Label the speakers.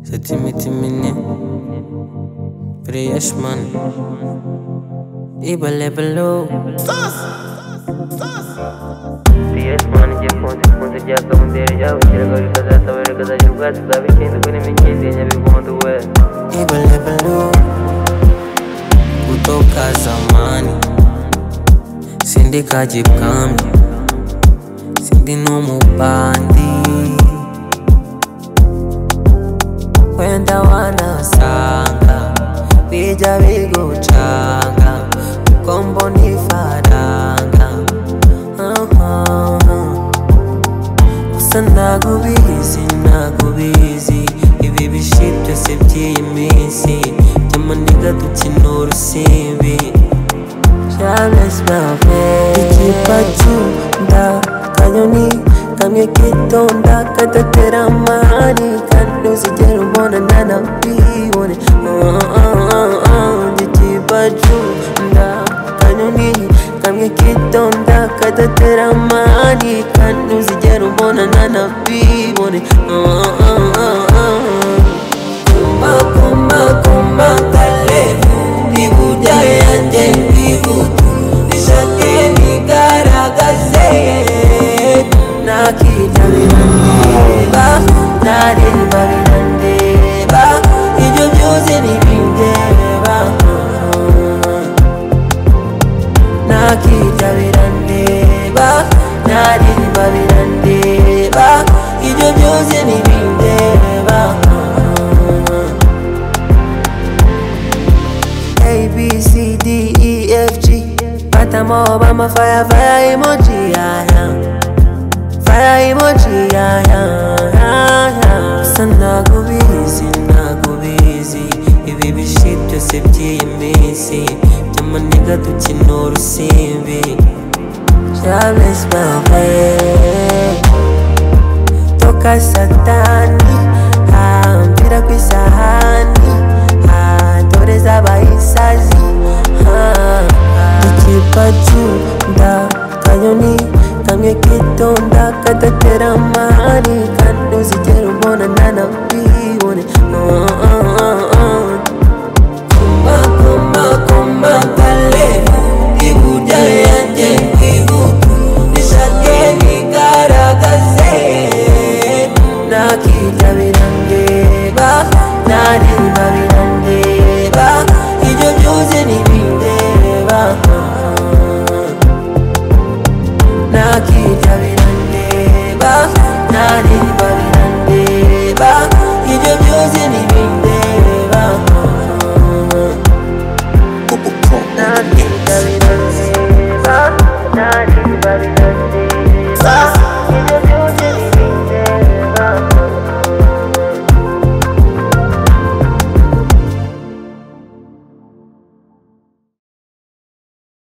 Speaker 1: Seti miti mini Fresh man Iba lebelo
Speaker 2: Fresh man igiye konti konti ryakamutere ryabukiraga rikazasabira rikazajya ubwatsi bwaba icyenda ubwo n'imikezi ya nyabigondo we
Speaker 1: Iba lebelo Kutoka zamani Sindi kajipkambi Sindi numubandi Wenda wanasanga Bija bigucanga Uko mbona ifaranga Uh-huh. gusa nagubizi nagubizi ibi bishi byose by'iyi minsi by'amuniga dukina urusimbi Charles Bavet igipacu nda kanyoni kamwe kitonda kadatera amahari kandi uzigera ubona ntanabibone Oh, oh, oh, oh, igipacu nda kanyoni kamwe kitonda kadatera amahari kandi uzigera ubona ntanabibone Oh, oh, oh, oh, oh. Kumba, kumba, kumba, kalevu Ibuja yanjye ndibutu Nishake nigaragaze Nakijya birandeba Nareba birandeba Ibyo byose ntibindeba nakijya birandeba naririmba birandeba ibyo byose ntibindeba abcdefg batamo obama fire fire emoji yaya fire emoji yaya gusa nagubizi nagubizi ibi bishi byose by'iyi minsi by'amuniga dukina urusimbi Charles Bavet toka satani hambira ku isahani ah, dore z'abahisazi ah, ah. ikipacu nda kanyoni kamwe kitonda kadatera amahari kandi uzigera ubona ntanabibone Oh, oh, oh, oh. Kumba, kumba, kumba, kalevu Ibuja yanjye nkibutu Nishake nigaragaze Nakijya birandeba Naririmba birandeba Ibyo byose ntibindeba Nakijya birandeba Naririmba birandeba Ibyo byose ntibindeba Naririmba birandeba, naririmba birandeba.